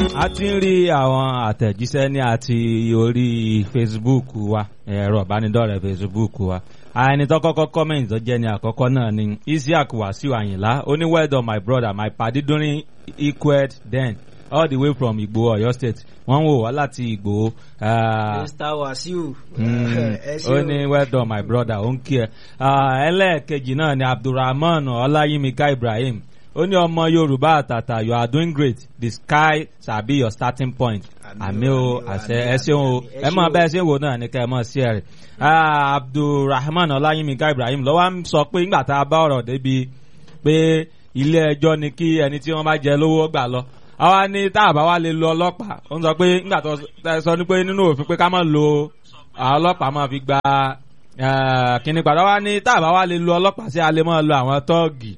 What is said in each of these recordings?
a ti ń rí àwọn àtẹ̀jíṣẹ́ ní àti orí Facebook wa ẹ̀rọ ìbánidọ́rẹ̀ẹ́ Facebook wa ẹni tó kọ́kọ́ comment tó jẹ́ ní àkọ́kọ́ náà ni Isiaq Wasiu Ayinla ó ní well done my brother my padi during equed then all the way from Igbo Ọ̀yọ́ state wọ́n ń wò wá láti Igbo. ah, Mr. Wasiu. Mm, ẹ ṣé ó o. ní well done my brother ó ń kí ẹ Ah, ẹlẹ́ẹ̀kejì náà ni Abdulrahman Ọláyímíká Ibrahim ó ní ọmọ Yorùbá àtàtà you are doing great the sky shall be your starting point àmì o àṣẹ ẹ ṣeun o ẹ mọ bẹ́ẹ̀ ṣe ń wò náà ní ká ẹ mọ̀ sí ẹ rẹ̀ Ah, Abdulrahman Ọláyímíká Ibrahim lọ́wọ́ ń sọ pé nígbà tá a bá ọ̀rọ̀ débi pé ilé ẹjọ́ ni kí ẹni tí wọ́n bá jẹ lówó gbà lọ àwa ní tá a bá wá lè lo ọlọ́pàá ó ń sọ pé nígbà tó ẹ sọ ní pé nínú òfin pé ká má lo àwọn ọlọ́pàá máa fi gba eh, kíní padà wá ní tá a bá wá lè lo ọlọ́pàá sí a lè máa lo àwọn tọ́ọ̀gì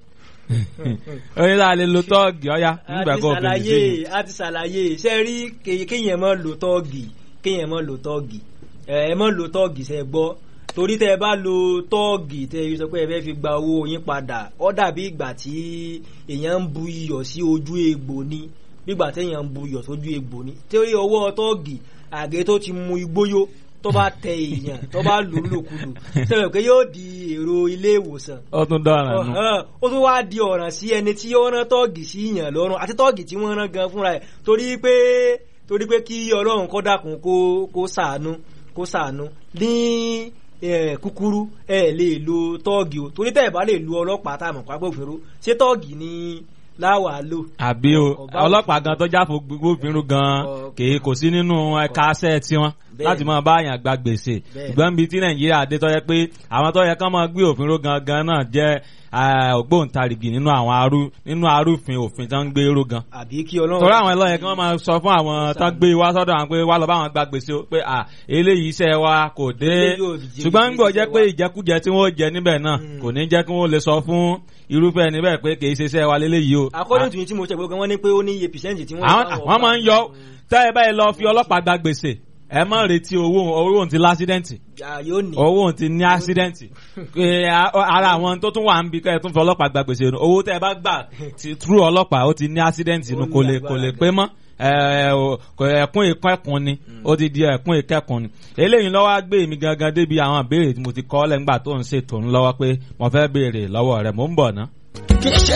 ó ní tá a lè lo tọ́ọ̀gì ọ̀ya a nígbà ti kó o fèsì sí ṣàlàyé i. a ti ṣàlàyé ṣe rí ké- kéèyàn mọ́ lo tọ́ọ̀gì kéèyàn mọ́ lo tọ́ọ̀gì ẹ ẹ mọ́ lo tọ́ọ̀gì ṣe gbọ́ torí tẹ ẹ bá lo tọ́ọ̀gì tẹ ẹ sọ pé ẹ fẹ́ fi gba owó yín padà ó dàbí ìgbà tí èèyàn ń bu iyọ̀ sí ojú egbò ni bígbà téèyàn ń bu iyọ̀ sójú egbò ni torí ọwọ́ tọ́ọ̀gì àgé tó ti mu igbóyó tó bá tẹ èèyàn tó bá lò ó lòkulò sọ pé yóò di èrò ilé ìwòsàn ó tún dọ̀ràn nù. Ọ̀hán, ó tún wá di ọ̀ràn sí ẹni tí ó rán tọ́ọ̀gì sí yàn lọ́rùn àti tọ́ọ̀gì tí wọ́n rán gan fúnra ẹ̀ torí pé torí pé kí ọlọ́run kọ́ dákun kó kó sàánú kó sàánú ní eh, kúkúrú ẹ lè lo tọ́ọ̀gì o torí tẹ́ ẹ̀ bá lè lo ọlọ́pàá tá a mọ̀ pápẹ́ òfin ro ṣé tọ́ọ̀gì ni láwàá lò. àbí o Ọba ọlọ́pàá gan tó jáfo gbófinró gan Ọ- kì í kò sí nínú ẹ̀ka aṣẹ́ tiwọn Bẹ́ẹ̀. láti máa bá àyàn gba gbèsè Bẹ́ẹ̀. ṣùgbọ́n bíi tí nàìjíríà dé tó yẹ pé àwọn tó yẹ kán máa gbé òfin ró gangan náà jẹ́ eh, ògbóǹtarìgì nínú àwọn arú nínú arúfin òfin tó ń gbé ró gan àbí kí ọlọ́run. torí àwọn ẹlọ́yẹ kí wọ́n máa sọ fún àwọn tán gbé wá sọ́dọ̀ àwọn pé wá lọ bá àwọn gba gbèsè o pé à eléyìí iṣẹ́ wa kò dé Eléyìí ò jẹ́ ṣùgbọ́n ń gbọ́ jẹ́ pé iṣẹ́ wa. ìjẹkújẹ tí wọ́n jẹ níbẹ̀ náà Mm. kò ní jẹ́ kí wọ́n lè sọ fún irúfẹ́ níbẹ̀ pé kì í ṣe iṣẹ́ wa léléyìí o. according to yín tí mo ṣe gbogbo wọn ní pé ó ní iye percent tí wọ́n. àwọn fáwọn àwọn máa ń yọ ọba. tẹ́ ẹ báyìí lọ fi ọlọ́pàá gba gbèsè ẹ má retí owó owó òun ti lásídẹ́ǹtì Ah, yóò ní. owó òun ti ní ásídẹ́ǹtì Pé a- ara àwọn tó tún wà ń bi kẹ́ ẹ tún fi ọlọ́pàá gba gbèsè nù owó tẹ́ ẹ bá gbà ti trú ọlọ́pàá ó ti ní ásídẹ́ǹtì nù Ó ní kò lè kò lè agbára pé mọ́ ẹ, o- kò ẹkún ìkẹ́kùn ni ó ti di ẹkún ìkẹ́kùn ni eléyìí lọ́wọ́ á gbé mi gangan débi àwọn ìbéèrè tí mo ti kọ́ lẹ́ngbà tó ń ṣètò ńlọ́wọ́ pé mo fẹ́ béèrè lọ́wọ́ rẹ̀ mò ń bọ̀ ná. kì í ṣe